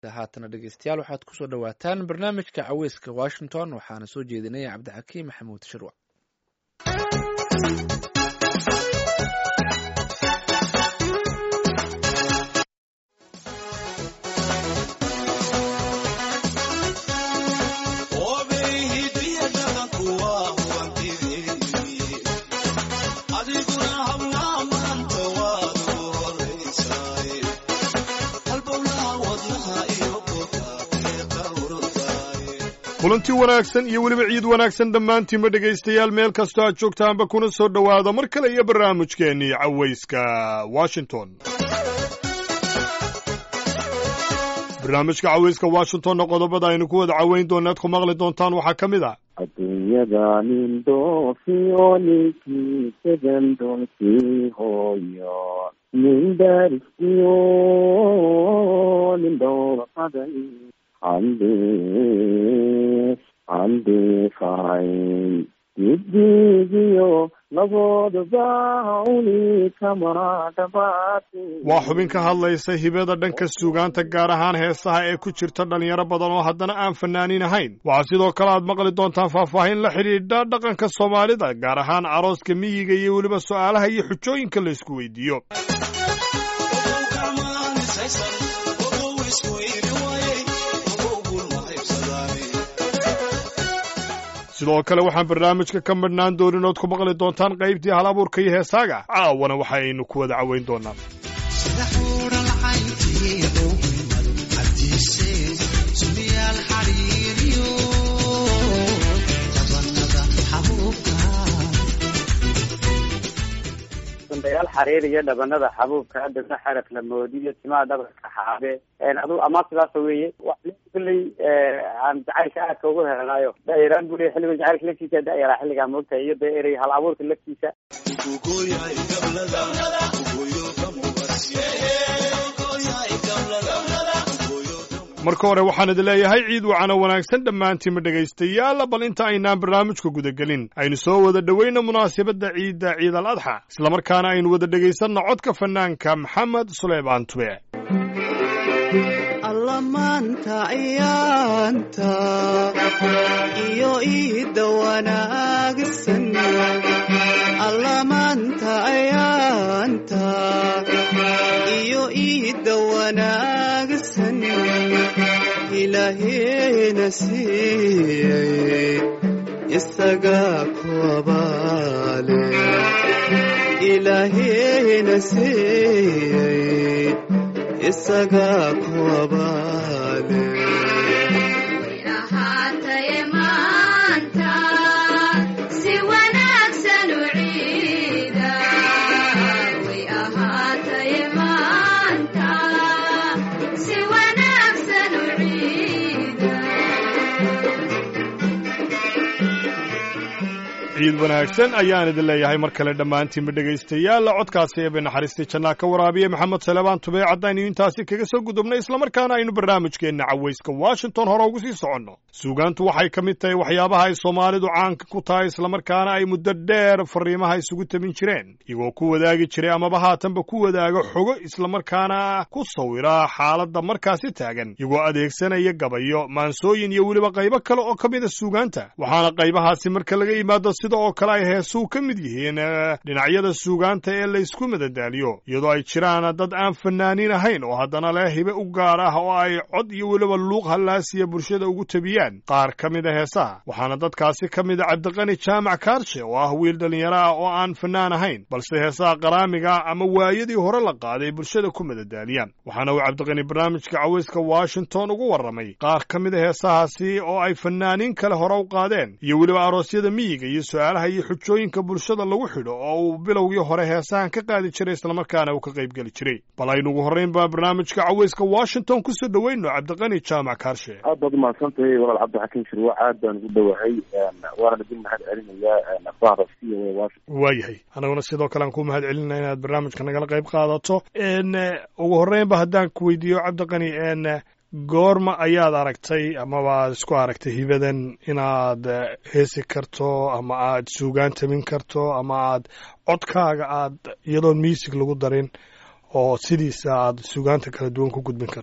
haatana dhegeystayaal waxaad kusoo dhawaataan barnaamijka caweyska washington waxaana soo jeedinaya cabdixakiim maxamuud shirwac kulanti wanaagsan iyo weliba ciid wanaagsan dhammaantiinba dhegaystayaal meel kastoo aad joogtaanba kuna soo dhowaada mar kale iyo barnaamijkeennii cawayska washington barnaamijka cawayska washingtonna qodobada aynu ku wada caweyn doona ad ku maqli doontaan waxaa ka mid a adduunyada nin doofiyo ninkii segan doolkii hooyo nin daariskiyo nin dhowrqaday candee candeefayn didigiyo laboodaba uni kama dhabaate waa xubin ka hadlaysa hibada dhanka suugaanta gaar ahaan heesaha ee ku jirta dhallinyaro badan oo haddana aan fanaanin ahayn waxaa sidoo kale aad maqli doontaan faahfaahin la xidhiidha dhaqanka soomaalida gaar ahaan arooska miyiga iyo weliba su'aalaha iyo xujooyinka la isku weydiiyo sidoo kale waxaan barnaamijka ka madhnaan doonin ood ku maqli doontaan qaybtii hal abuurka iyo heesaaga caawana waxaynu ku wada caweyn doonaa dayaal xariir iyo dhabanada xabuubka dabna xaraf la moodiyo timaha dhabarka xaabe adu ama sidaas weeye kulley aan jacaylka aadka ugu helanaayo dairaan buu leey xilliga jacaylka laftiisa dayaraa xilligaa moogtahay iyo dee erey hal abuurka laftiisa marka hore waxaan idin leeyahay ciid wacana wanaagsan dhammaantiinma dhegaystayaal bal inta aynaan barnaamijka gudagelin aynu soo wada dhoweyna munaasabadda ciidda ciid al adxa islamarkaana aynu wada dhegaysanno codka fanaanka maxamed suleymaan tube allamaanta ayaanta iyo iidda wanaagsan allamaanta ayaanta iyo iidda wanaagsan ilaaheena siiyey isagaa ku abaale ilaaheena siiyey isagaa ku abaale ciid wanaagsan ayaan idin leeyahay mar kale dhammaantiinba dhegaystayaal codkaasi eebe naxariistii jannaa ka waraabiye maxamed salebaan tube caddaynu intaasi kaga soo gudubnay islamarkaana aynu barnaamijkeenna cawayska washington hore ugu sii soconno suugaantu waxay ka mid tahay waxyaabaha ay soomaalidu caanka ku tahay islamarkaana ay muddo dheer fariimaha isugu tabin jireen iyagoo ku wadaagi jiray amaba haatanba ku wadaaga xogo islamarkaana ku sawira xaaladda markaasi taagan iyagoo adeegsanaya gabayo maansooyin iyo weliba qaybo kale oo ka mida suugaanta waxaana qaybahaasi marka laga yimaado sida oo kale ay heesuu ka mid yihiin dhinacyada suugaanta ee la ysku madadaaliyo iyadoo ay jiraan dad aan fanaaniin ahayn oo haddana leh hibe u gaar ah oo ay cod iyo weliba luuq hallaasiya bulshada ugu tabiyaan qaar ka mid a heesaha waxaana dadkaasi ka mid a cabdiqani jaamac kaarshe oo ah wiil dhallinyaro ah oo aan fanaan ahayn balse heesaha qaraamiga ama waayadii hore la qaaday bulshada ku madadaaliyaan waxaana uu cabdiqani barnaamijka cawayska washington ugu warramay qaar ka mid a heesahaasi oo ay fanaaniin kale hore u qaadeen iyo weliba aroosyada miyiga iyo su-aalaha iyo xujooyinka bulshada lagu xidho oo uu bilowgii hore heesahan ka qaadi jiray islamarkaana uu ka qayb geli jiray bal aynu ugu horraynba barnaamijka cawayska washington kusoo dhoweyno cabdiqani jaamac kaarshe aad baad umahadsantahay walaal cabdixakiim shirwac aad baan ugu dhowahay waana idin mahad celinayaa akhbaara c o a washington waayahay anaguna sidoo kale aan ku mahad celinaa inaad barnaamijka nagala qayb qaadato ugu horreynba haddaan ku weydiiyo cabdiqani goorma ayaad aragtay amaba aad isku aragtay hibadan inaad heesi karto ama aad suugaan tabin karto ama aad codkaaga aad iyadoon miisig lagu darin oo sidiisa aad suugaanta kala duwan ku gudbin karto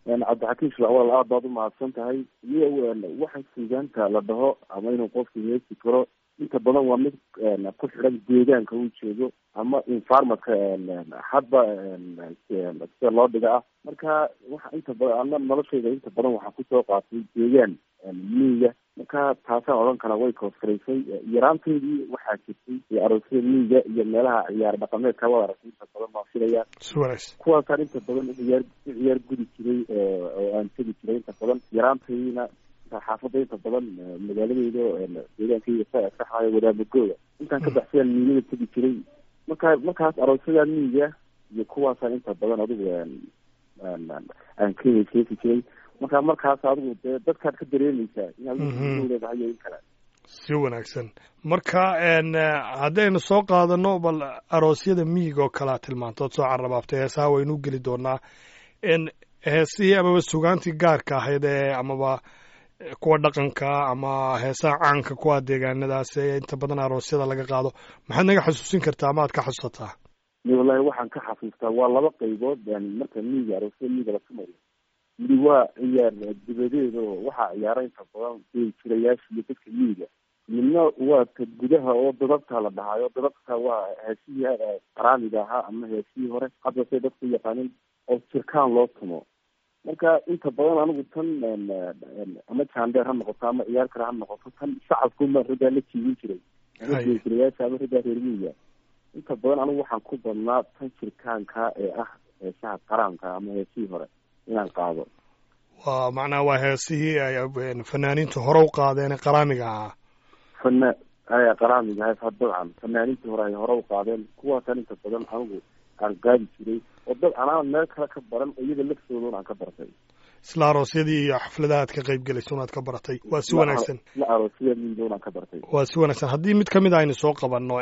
cabdixakiim shilacwal aad baad umahadsan tahay iyo waxa suugaanta la dhaho ama inuu qofku heesi karo inta badan waa mid ku xidhan deegaanka uu jeedo ama environmentka hadba sida loo dhiga ah marka waxa inta badan ana noloshayda inta badan waxaa kusoo qaatay deegaan miyiga marka taasaan odhan kara way koosgaraysay yaraanteydii waxaa jirtay iyo aroosyada miyiga iyo meelaha ciyaar dhaqameedka wada aragtay inta badan baan filaya si wanaagsan kuwaasaan inta badan ciyaar u ciyaar gudi jiray oo aan tegi jiray inta badan yaraantaydina xaafadda inta badan magaaladeyda deegaankayga saxayo wadaamagooda intaan ka baxsayaan miigada tegi jiray marka markaas aroosyada miyiga iyo kuwaasaan inta badan adigu aan kenya sheeki jiray marka markaas adigu dee dadkaad ka dareemeysaa inaad leedahay iyo in kale si wanaagsan marka haddaynu soo qaadano bal aroosyada miyiga oo kalea tilmaantood soo carrabaabtay heesaha waynu u geli doonaa heesihii amaba sugaantii gaarka ahayd ee amaba kuwa dhaqanka ama heesaha caanka kuwa deegaanadaas ee inta badan aroosyada laga qaado maxaad naga xasuusin kartaa ama aad ka xasuusataa wallahi waxaan ka xasuustaa waa laba qaybood marka miyiga aroosyada miyiga la tumayo midi waa ciyaar dibadeed oo waxaa ciyaara inta badan jirayaasha iyo dadka miyiga midna waa ka gudaha oo dadabta la dhahayo dadabta waa heesihii qaraamiga ahaa ama heesihii hore hadda say dadku yaqaanin oo jirkaan loo tumo marka inta badan anigu tan ama jaandeer ha noqoto ama ciyaar kale ha noqoto tan shacabkuma raggaa la jiibin jiray ama jirayaasha ama raggaa reer miyiga inta badan anigu waxaan ku badnaa tan jirkaanka ee ah heesaha qaraamka ama heesihii hore inaan qaado waa macnaha waa heesihii ay fanaaniintu hore u qaadeen ee qaraamiga ahaa fana aya qaraamiga ha dabcan fanaaniintii hore ay hore u qaadeen kuwaasaan inta badan anigu aan qaadi jiray oo dad anaa meel kale ka baran oo iyada laftoodan aan ka bartay isla aroosyadii iyo xafladaha aad ka qayb gelaysa unaad ka baratay waa si wanaagsan la aroosyada midoon aan ka bartay waa si wanaagsan haddii mid kamid a aynu soo qabanno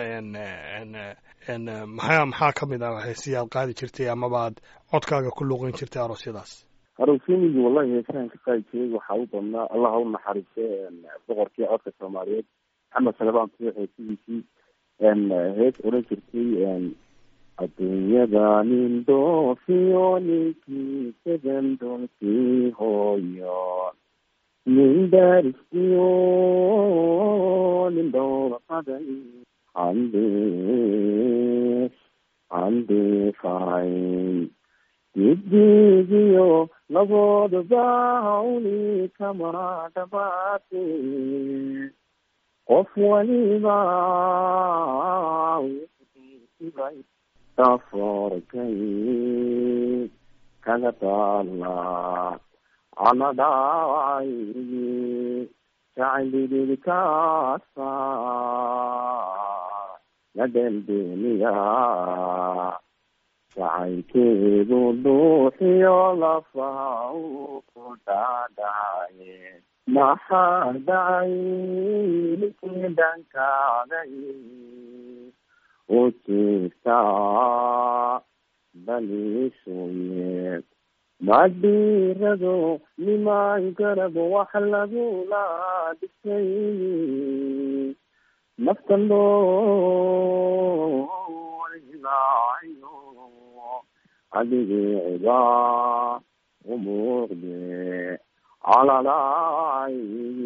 maxaa maxaa kamid ah heesihii aad qaadi jirtay amaba aad codkaaga ku luuqin jirtay aroosyadaas aroosyamigi wallahi heesahan ka qaadi jiray waxaa u badnaa allah ha u naxariiste boqorkii codka soomaaliyeed maxamed salebaan tuux heesihiisii hees odhan jirtay adduunyada nin dhoofiyo ninkii segan doolkii hooyo nin daariskiyo nin dhowrqaday handee handeefayn didigiyo labooduba hawli kama dhabaate qof waliba saforkay kaga taala anadhaay jaclididkaasa nadendeniya jacaylkeedu dhuuxiyo lafaha u dhaadhaye maxaa dhacay ninkii dhankaaday u jiirtaa baliisuye madhiirado nimaan garab wax lagula dhisay nafta loo ilaayo adigicibaa umuuqde calalay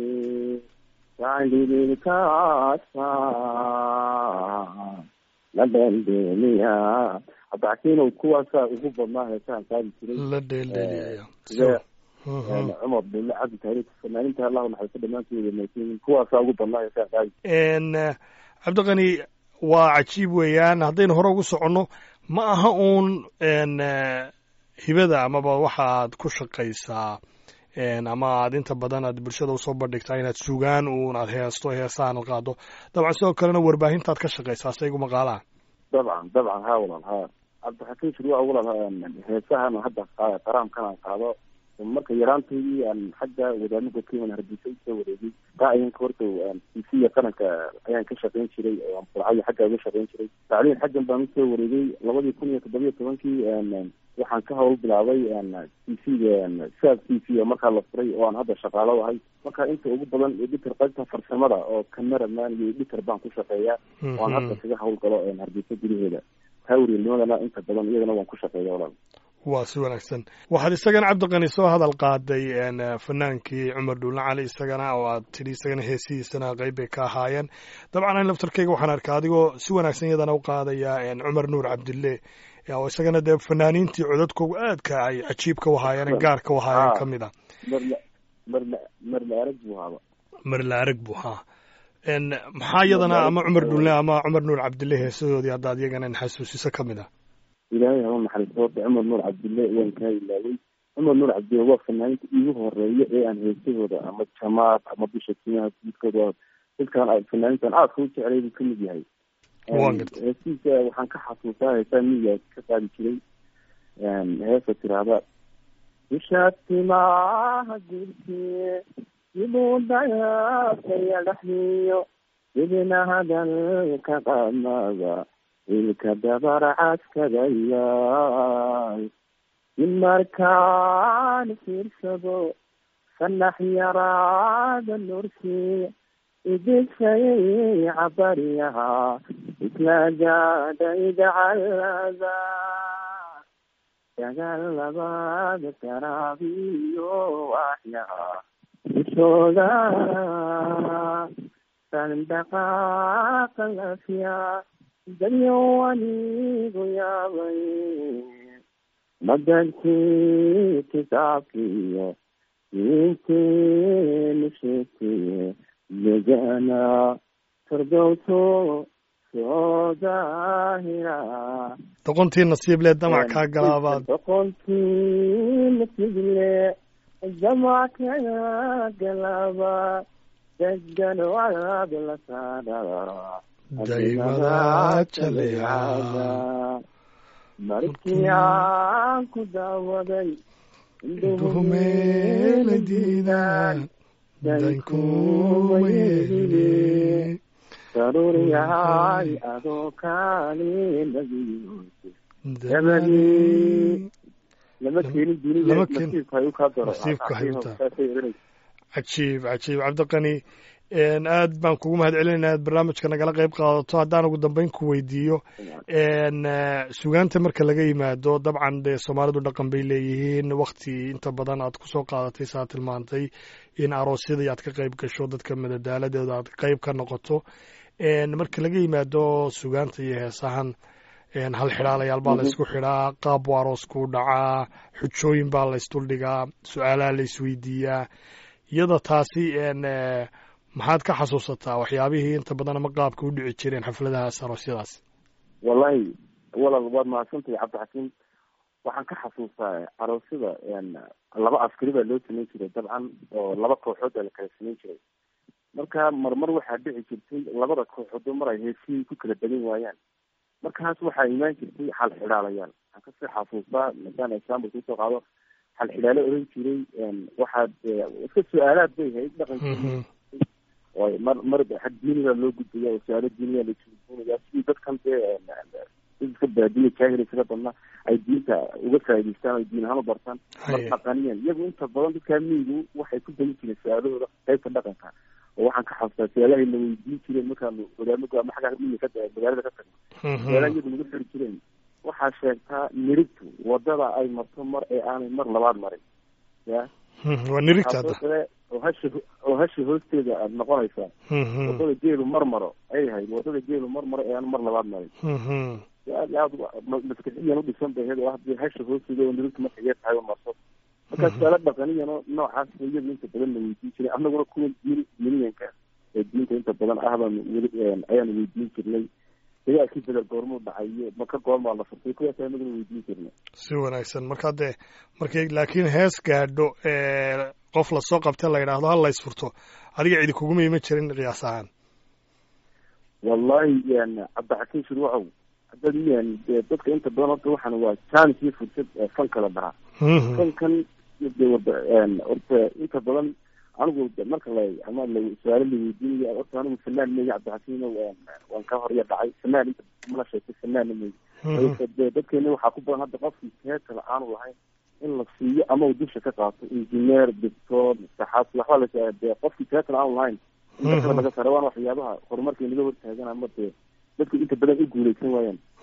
jaclidilkaasa la dheeldheeliya cabdixakiinow kuwaasaa ugu badnaa heesahan qaadi jiray la dheeldheeliya sidee cumar bille cabdi taariik fanaaninta allahu naxariiso dhammaantooda maysiin kuwaasaa ugu badnaa heesahan qaadi n cabdiqani waa cajiib weeyaan haddaynu hore ugu soconno ma aha uun n hibada amaba waxa aad ku shaqaysaa ama aad inta badan aad bulshada usoo bandhigtaa inaad sugaan uun aad heesto heesahan ad qaado dabcan sidoo kalena warbaahintaad ka shaqaysaa saygu maqaalaha dabcan dabcan ha walaal ha cabdixakiim shirwa walaal heesahan hadda qaraamkan aan qaado marka yaraantaydii aan xagga wadaamada kenya hargeysa usoo wareegay raaciyanka horta tisiya qaranka ayaan ka shaqayn jiray burcayo xagga uga shaqayn jiray tacliin xaggan baan usoo wareegay labadii kun iyo toddobiyo tobankii waxaan ka hawl bilaabay t v-ga saab t v markaa la furay oo aan hadda shaqaalo ahay marka inta ugu badan editor qaybta farsamada oo cameraman iyo editor baan ku shaqeeyaa oo aan hadda kaga hawl galo hargeysa gudaheeda hawrielnimadana inta badan iyadana waan ku shaqeeya walaal waa si wanaagsan waxaad isagana cabdiqani soo hadal qaaday fanaankii cumar dhuulle cali isagana oo aad tidhi isagana heesihiisana qeyb bay ka ahaayeen dabcan an laftarkeyga waxaan arkaa adigoo si wanaagsan iyadana u qaadaya cumar nuur cabdille oo isagana dee fanaaniintii codadkoogu aadka ay cajiibka u ahaayeen gaarka u ahaayeen ka mid a marla marla marla arag buu haaba marla arag buu haa maxaa iyadana ama cumar dhuulle ama cumar nuur cabdille heesadoodii haddaad iyagana xasuusiso ka mid ah ilaahay haba naxariisto horta cumar nuur cabdille waan kaa ilaaway cumar nuur cabdille waa fanaaniinta iigu horeeya ee aan heesahooda ama jamaad ama bisha timaha guudkooda dadkaan ay fanaaniintan aadka u jeclay buu kamid yahay heesihiisa waxaan ka xasuustaa heesaa miyiga ka qaadi jiray heesa tiraahda bisha timaha guudkii siduu dayaasaya dhexdiyo idina hadalka qamada ilka dabarcaskadayaay in markaan fiirsado fanax yaraada nursi idisayay cabariyaha isla gaadha idacalada dagaal labada garaabiyo waxyaha ishooda sandaqaaqa lafiya dadyo anigu yaabay madankii kitaabkiiyo diinteenu sheegtay degana fardowso soo daahira doqontii nasiible damac kaa galaabaad doqontii nasiible damac kaa galaaba degan waad la saadhaa daymada jaleecada markii aan ku daawaday duhumeela diidaan dankuma yeelin daruuriyahay adoo kaali nabiyo dabadii lama keenin dunida Lama keenin. nasiibka ay u kaa daro Nasiibka ay u tahay. Saasay oranaysa. cajiib cajiib cabdiqani aad baan kugu mahad celinayna aad barnaamijka nagala qayb qaadato haddaan ugu dambeyn ku weydiiyo sugaanta marka laga yimaado dabcan dee soomaalidu dhaqan bay leeyihiin wakti inta badan aad kusoo qaadatay saa tilmaantay in aroosyadii aad ka qayb gasho dadka madadaaladeeda aad qayb ka noqoto marka laga yimaado sugaanta iyo heesahan hal xidhaalayaal baa laysku xidhaa qaab buu aroosku dhacaa xujooyin baa laysduldhigaa su-aalaha laysweydiiyaa iyada taasi maxaad ka xasuusataa waxyaabihii inta badan ama qaabka u dhici jireen xafladahaas aroosyadaas wallahi walal waad mahadsantahay cabdixakiim waxaan ka xasuustaa aroosyada laba askari baa loo samayn jiray dabcan oo laba kooxood baa la kala samayn jiray marka marmar waxaa dhici jirtay labada kooxood mar ay heesihii ku kala badan waayaan markaas waxaa imaan jirtay xal xidhaalayaal waxaan kasii xasuustaa masaan example kusoo qaado xal xidhaalo oran jiray waxaad iska su-aalaad bay hayd dhaqankii way mar mar xag diiniga loo gudbaya oo su-aalo diiniga la isweydiinaya sidii dadkan dee iska baadiya jaahil isaga badna ay diinta uga faa'idaystaan ay diin ahaan u bartaan mar dhaqaniyan iyagu inta badan dadkaa miyigu waxay ku badan jireen su-aalahooda qaybta dhaqanka oo waxaan ka xasuustaa su-aalahay la weydiin jireen markaanu hogaamiga ama xagga miyiga ka magaalada ka tagno su-aalaha iyagu nagu xiri jireen waxaa sheegtaa nirigtu wadada ay marto mar ee aanay mar labaad marin ya waa nirigta hadda kale oo hasha oo hasha hoosteeda aada noqonaysaa wadada geelu mar maro ay ahayd wadada geelu mar maro ee aan mar labaad marin aad aad maskaxiyan udhisan bay ahayd oo hadii hasha hoosteeda oo nirigtu marka yar tahay marso markaa su-aalo dhaqaniyano noocaas iyagu inta badan la weydiin jiray annaguna kuwa diin diiniyanka ee diinta inta badan ah baanu weli ayaanu weydiin jirnay dagaalkii bedel goormuu dhacayo maka goormaa la furtay kuwaas anaguna weydiin jirnay si wanaagsan marka dee markay laakiin hees gaadho qof lasoo qabta la yidhaahdo hal lays furto adiga cidi kuguma iman jirin qiyaas ahaan wallahi cabdixakiim shirwacow haddaad dee dadka inta badan horta waxaan waa chance iyo fursad fan kala dhahaa fankan de wada horta inta badan anigu marka la ama la su-aalo la weydiinayo horta anigu fanaan meya cabdixakiim waan ka horya dhacay fanaan inta mana sheegtay fanaanna meya de dadkeena waxaa ku badan hadda qofkii heesa la-aanu lahayn in la siiyo ama uu dusha ka qaato engineer doctor saxaasi waxba la de qofkii heesa la-aanu lahayn inta kale laga sare waana waxyaabaha horumarka inaga hortaagan ama dee dadku inta badan u guuleysan waayaan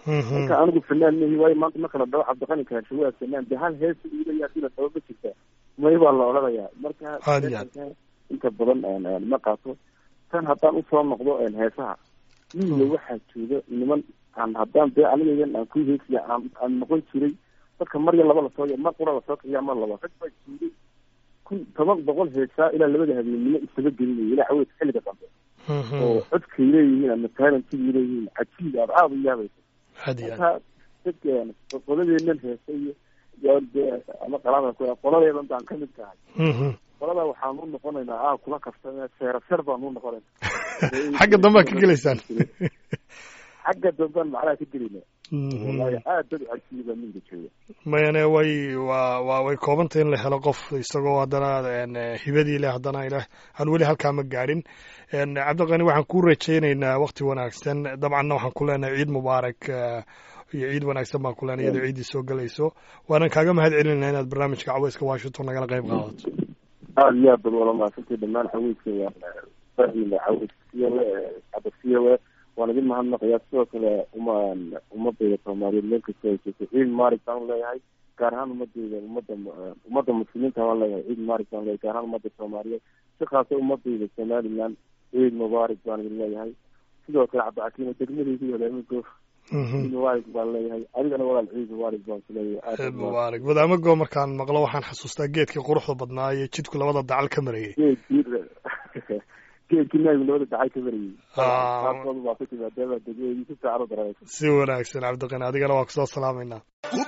marka anigu fanaan mahi waayo maanta marka la dhaho cabdiqani kaasho waa fanaan de hal hees uu leeyahay hadii la dhabo ma jirta may baa la odhanayaa marka Aad iyo aad. inta badan een, een, ma qaato tan haddaan usoo noqdo een, heesaha miyiga waxaa jooga niman aan haddaan dee anigayan aan ku heesiya aan aan noqon jiray dadka mar ya laba lasoo mar qura lasoo kiciya mar laba rag baa joogay kun toban boqol heesaa ilaa labada habeennimo isaga gelinaya ilaa xaweed xilliga dambe oo codkay leeyihiin ama taalantigay leeyihiin cajiib aad aada u yaabaysa aad iyo aad marka dadka qoladeenan heesa iyo iyo dee ama qalaada ku qoladeedan baan kamid tahay Mhm. qolada waxaan u noqonaynaa aa kula kaftame seera ser baan u noqonaynaa xagga dambe aad ka gelaysaan xagga dambean macnaha ka gelina Mhm. wallahi aad dad cajiiba miyiga jooga mayane way waa waa way koobantay in la helo qof isagoo haddana een, eh, hibadii leh haddana ilaah aan weli halkaa ma gaadhin een, cabdiqani waxaan ku rajaynaynaa waqti wanaagsan dabcanna waxaan ku leenahay ciid mubaarak eh, iyo ciid wanaagsan baan ku leenahay iyadoo ciiddii soo gelayso waanan kaaga mahad celinayna inaad barnaamijka caweyska washington nagala qayb qaadato aada iyo aad bad wala mahadsantay dhamaan xaweyska fahmila xaweys siyawe cabasiyawe waan idin mahadnaqayaa sidoo kale umaan ummadayda soomaaliyeed meel kasta ay joogto ciid maarig baan leeyahay gaar ahaan ummadayda ummadda ummadda muslimiinta waan leeyahay ciid maarig baan leeyahay gaar ahaan ummadda soomaaliyeed si khaasa ummadayda somaliland ciid mubaarig baan idin leeyahay sidoo kale cabdicakiima degmadaydu haleemigo ciid mubaarig baan leeyahay adigana walaal ciid mubaarig baan ku leeyahay aad ciid baad mubaarak wadaamago markaan maqlo waxaan xasuustaa geedkii quruxda badnaa iyo jidku labada dacal ka marayay geedkii geedkii naagu labada dacay ka marayay Ah. qaarkood baa ku timaadaba degmadii si fiican u dareeraysa si wanaagsan cabdiqani adigana waa kusoo salaamaynaa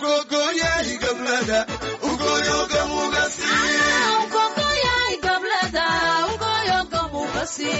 Ugogoyay gablada, ugoyoga mugasi.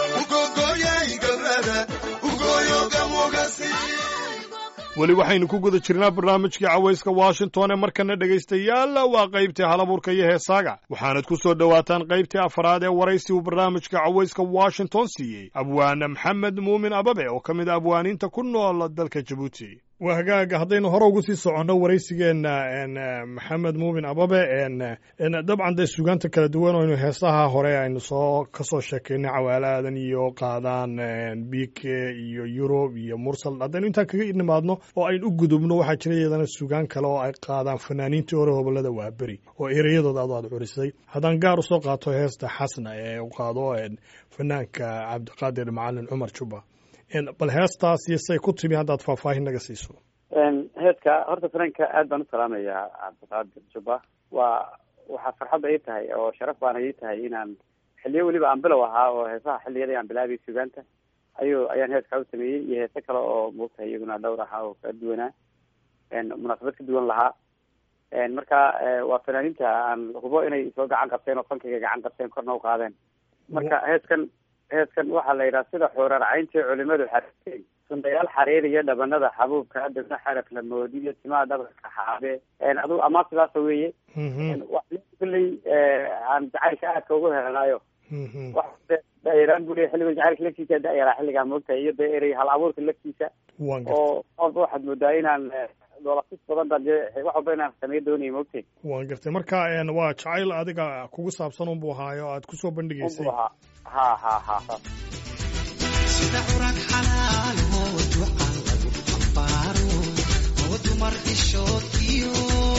weli waxaynu ku guda jirnaa barnaamijkii cawayska washington ee markana dhegaystayaal waa qaybtii halabuurka iyo heesaaga waxaanad ku soo dhowaataan qaybtii afraad ee waraysi uu barnaamijka cawayska washington siiyey abwaane maxamed muumin ababe oo ka mid a abwaaniinta ku nool dalka jabuuti waa hagaaga haddaynu hore ugu sii soconno waraysigeenna n maxamed muumin ababe n n dabcan dee sugaanta kala duwan oo aynu heesaha hore aynu soo ka soo sheekaynay cawaalaadan iyo qaadaan bike iyo yurub iyo mursal haddaynu intaan kaga nimaadno oo aynu u gudubno waxaa jira iyadana sugaan kale oo ay qaadaan fanaaniintii hore hobolada waaberi oo ereyadooda adu aad curisay haddaan gaar usoo qaato heesta xasna ee u qaado n fanaanka cabdiqaadir macalin cumar juba n bal heestaas iyo say ku timi haddaad faahfaahin naga siiso heedka horta fanaanka aad baan u salaamayaa cabdiqaadir juba waa waxaa farxadda ii tahay oo sharaf baana ii tahay inaan xiliyo weliba aan bilow ahaa oo heesaha xilliyadii aan bilaabay sugaanta ayuu ayaan heeskaa u sameeyey iyo heese kale oo moogtahay iyaguna dhowr ahaa oo kala duwanaa munaasabad ka duwan lahaa marka waa fanaaniinta aan hubo inay soo gacan qabteen oo fankayga gacan qabteen korna u qaadeen marka heeskan heeskan waxaa la yidhaha sida xuurarcayntii culimadu xariireen sundayaal xariir iyo dhabanada xabuubka dabna xaraf la moodiyo timaha dhabarka xaabe adu amaa sidaasa weeye kulley aan jacaylka aadka ugu helanaayo dairaan buu leya xilliga jacaylka laftiisa dayaraa xilligaa moogtahay iyo dee erey hal abuurka laftiisa oo oba waxaad moodaa inaan doolasis badan baan dee wax walba inaan sameyo doonaya moogtay waan gartay marka waa jacayl adiga kugu saabsan unbuu ahaayo aad kusoo bandhigaysay unbu ahaa ha ha ha saas sida curag xalaal oo ducan lagu xambaaro oo dumar xishoodkiyo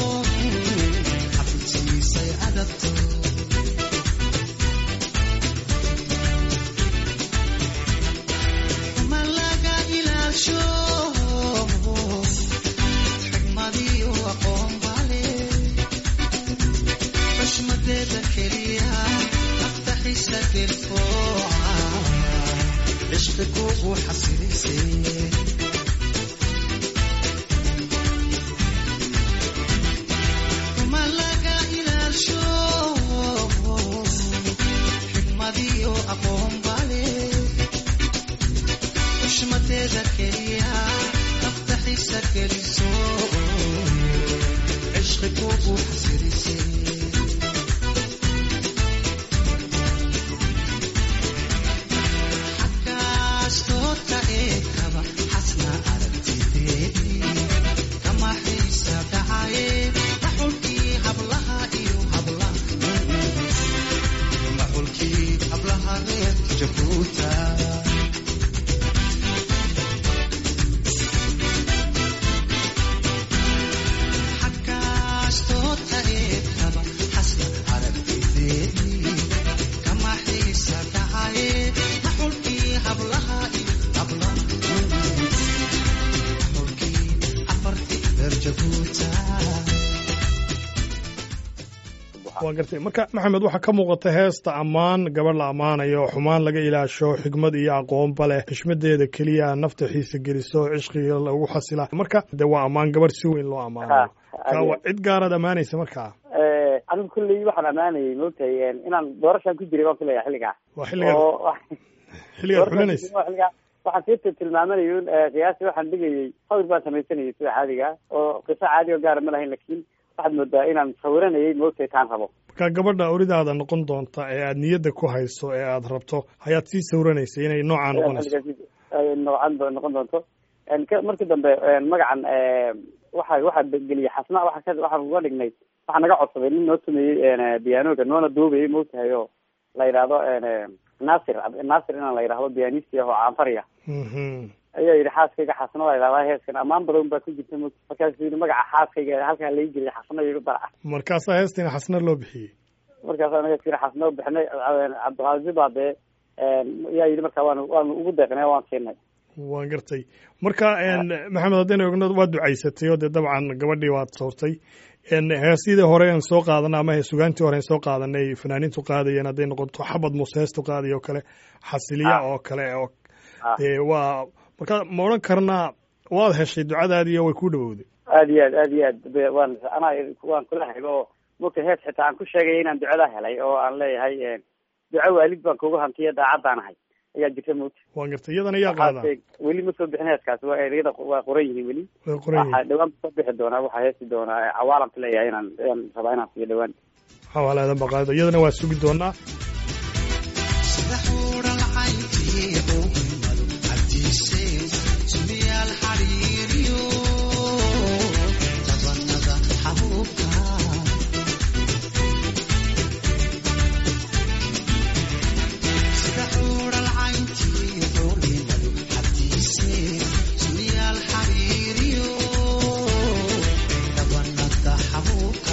xabintiisay adagto ma laga ilaasho xigmadiyo aqoon bale xushmadeeda keliya aftaxisa gelfooca cishqiguugu xasilisay ma laga ilaasho xigmadiyo aqoon bale xushmadeeda keliya aftaxisa geliso cishqiguugu xasilisay xagaastoodka eegkaba xasna aragtideedii kama xiisa dhacaye maxulkii hablaha iyo hablaha maxulkii hablaha reer jabuuta waa gartay marka maxamed waxaa ka muuqata heesta ammaan gabadh la ammaanayo xumaan laga ilaasho xigmad iyo aqoonba leh xishmadeeda keliya nafta xiisa geliso cishqiga lagu xasila marka de waa ammaan gabadh si weyn loo ammaanayo kaa waa cid gaaraad ammaanaysa markaa anigu kulley waxaan ammaanayay moogtahay inaan doorashaan ku jiray baan kuleeyahay xilligaa waa xilligaad oo xilligaad xulinaysa xilligaa waxaan sii tilmaamanayay un qiyaasi waxaan dhigayay sawir baan samaysanayay sida caadiga oo qiso caadi oo gaara ma lahayn lakin waxaad moodaa inaan sawiranayay moogtahay taan rabo marka gabadha oridaada noqon doonta ee aad niyadda ku hayso ee aad rabto hayaad sii sawranaysa inay noocaa noqonayso noocan do- noqon doonto ka- markii dambe magacan waxa waxaa geliyay xasna waa ka waxaan uga dhignay waxaa naga codsaday nin noo sameeyey biyaanoga noona duubayay moogtahay oo la yidhaahdo nasir nasir inaan la yidhahdo biyaanisti ah oo caanfariya Mhm. ayaa yidhi xaaskayga xasna la yidhahdaa heeskan ammaan badan baa ku jirta mo markaasuu yidhi magaca xaaskayga halkaa laga geliyay xasna yidhi daraca markaasaa heestina xasna loo bixiyey markaas anaga sira xasna u bixinay cabdiqaadir baa dee yaa yidhi marka waanu waanu ugu deeqnay waan siinay waan gartay marka maxamed haddaynu ogno waad ducaysatay oo dee dabcan gabadhii waad soortay heesyadii hore aan soo qaadanay ama sugaantii hore aan soo qaadanay fanaaniintu qaadayeen hadday noqoto xabad muuse heestu qaadayo oo kale xasiliya Ah. oo kale oo Ah. dee waa marka ma odhan karnaa waad heshay ducadaadii oo way ku dhawowday aad iyo aad aad iyo aad be- waan anaa waan kula hayba oo mogta hees xitaa aan ku sheegaya inaan ducada helay oo aan leeyahay duco waalid baan kugu hantiya daacadaan ahay ayaa jirta mogta waan gartay iyadana yaa qaadaa Waxaase weli ma soo bixin heeskaas waa ereyada waa qoran yihiin weli way qoran waxaa yihiin dhawaan soo bixi doonaa waxaa heesi doonaa cawaalamka leeyahay inaan inaan rabaa inaan siiyo dhawaan xawaalaadan baqaado iyadana waa sugi doonaa sida xuuran cayntii uumadu cabdiiseen sumiyaal xariiriyo tabanada xabuubka sida xuuran cayntii uumadu cabdiiseen sumiyaal xariiriyo tabanada xabuubka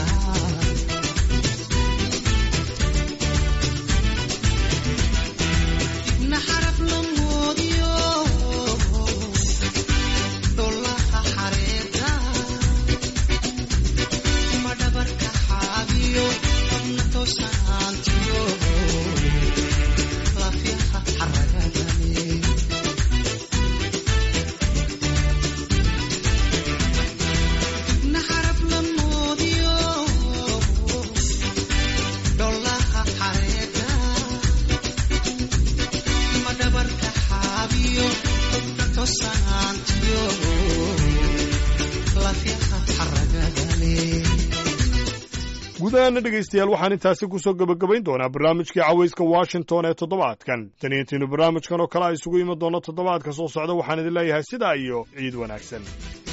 naxaraf la moodiyo dholaha xareeta ma dhabarka xaabiyo qabna toosaantiyo lafyaha xaragadane naxaraf la moodiyo dholaha xareeta madhabarka xaabiyo qubka tosanaantiyo lafyaha xaragadale guud ahaana dhegaystayaal waxaan intaasi ku soo gebagabayn doonaa barnaamijkii cawayska washington ee toddobaadkan tan iyo intiinu barnaamijkan oo kale a isugu iman doono toddobaadka soo socda waxaan idin leeyahay sidaa iyo ciid wanaagsan